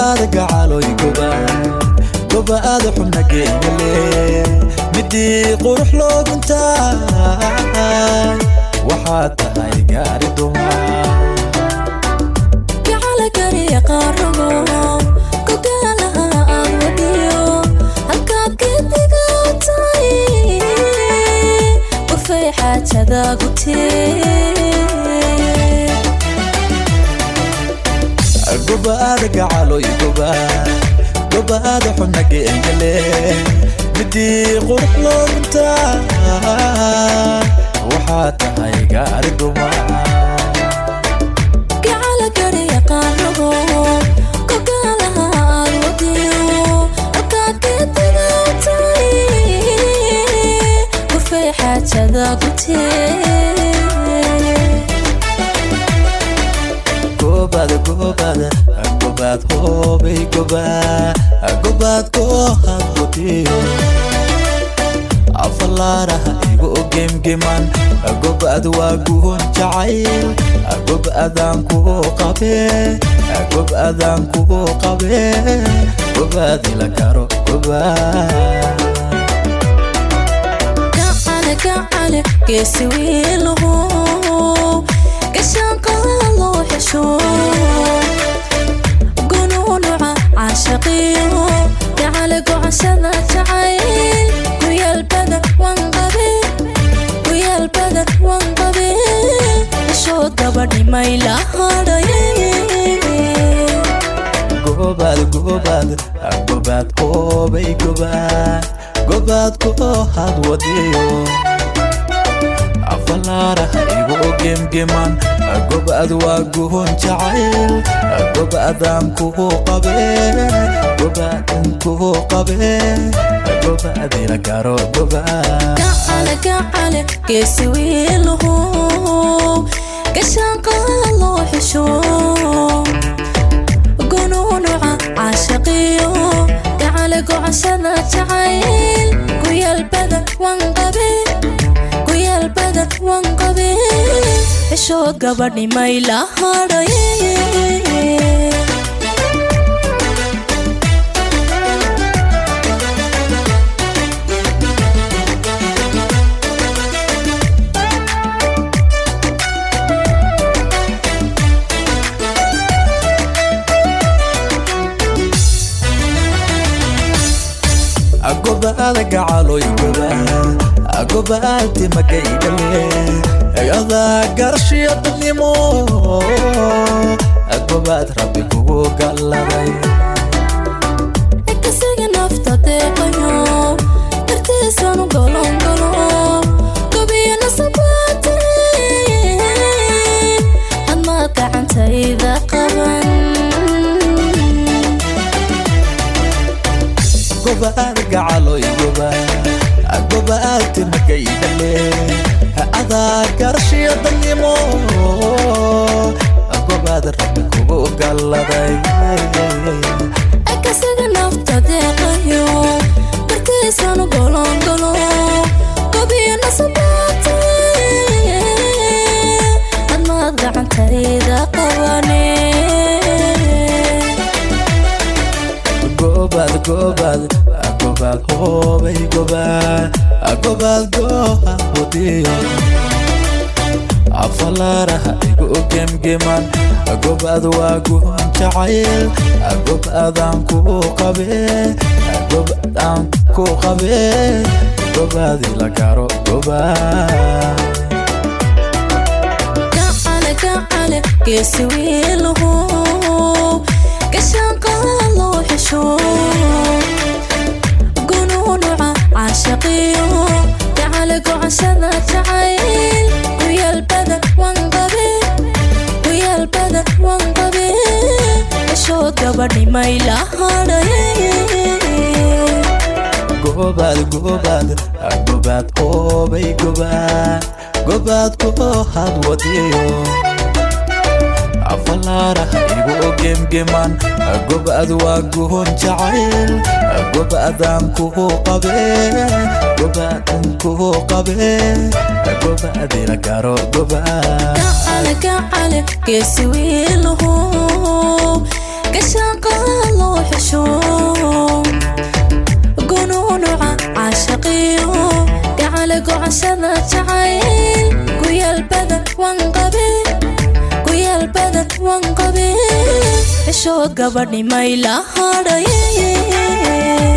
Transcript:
gobaada gacaloy gobaad gobaada xubna geemale midii qurux looguntaay waxaad tahay gaari dumaa gacala gariya qaarago gogaalaha aad wadiyo halkaad geediga tahay qurfay xaajada gutee gobaada gacaloy gobaad gobaada xubna geemale midii qurux looguntaay waxaad tahay gaari dumaa gacala gariya qaarago gogaalaha aad wadiyo halkaad geediga tahay qurfay xaajada gutee gobaada gobaada gobaad hoobay gobaad gobaad koohad wadiyo afalaaraha igu gemgeman gobaad waa guhon jacayl gobaadaan kuu qabee gobaadaan kuu qabee gobaad ila karo gobaad gacale gacale geesi wiilahu gashaanqaa loo xesho gunuunuca caashaqiyo gacale gocashada jacayl guyaal badan wanqabe guyaal badan wanqabe xeshood gabadhimay la hadhaye gobaad gobaad gobaad hoobay gobaad gobaad koohad wadiyo afalaaraha igu gemgeman gobaad waa guhon jacayl gobaadaan kuu qabee gobaadan kuu qabee gobaad ila garo gobaad gacale gacale geesi wiilahu gashaanqaa loo xesho gunuunuca caashaqiyo gacale gocashada jacayl guyaal badan wanqabe guyaal badan wanqabe xeshood gabadhimay la hadhaye gobaada gacaloy gobaad gobaadti magaydhale adaa garshiya dadnimo gobaad rabbi kugu galladay kasiga nafta deeqayo dartiisanu golongolo gobiyo nasabaate hadmaad gacantayda qaban gobaad gacaloy gobaad gobaadti magaydhale adaa garshiya dadnimo gobaad rabbi kugu galladay kasiga nafta deeqayo dartiisanu golongolo gobiyo nasabaate hadmaad gacantayda qabane gobaad gobaad gobaad hoobay gobaad gobaad gooha wadiyo afalaaraha igu gemgeman gobaad waa guhon jacayl gobaadaan kuu qabee gobaadaan kuu qabee gobaad ila garo gobaad gacale gacale geesi wiilahu gashaanqaa loo xesho gunuunuca caashaqiyo gacale gocashada jacayl guyaal badan wanqabe guyaal badan wanqabe xeshood gabadhimay la hadhaye gobaad gobaad gobaad hoobay gobaad gobaad koohad wadiyo afalaaraha igu gemgeman gobaad waa guhon jacayl gobaadaan kuu qabee gobaadan kuu qabee gobaad ila garo gobaad gacale gacale geesi wiilahu gashaanqaa gocashada jacayl guyaal badan wan qabe guyaal badan wan qabe xishood gabadhi may la hadhay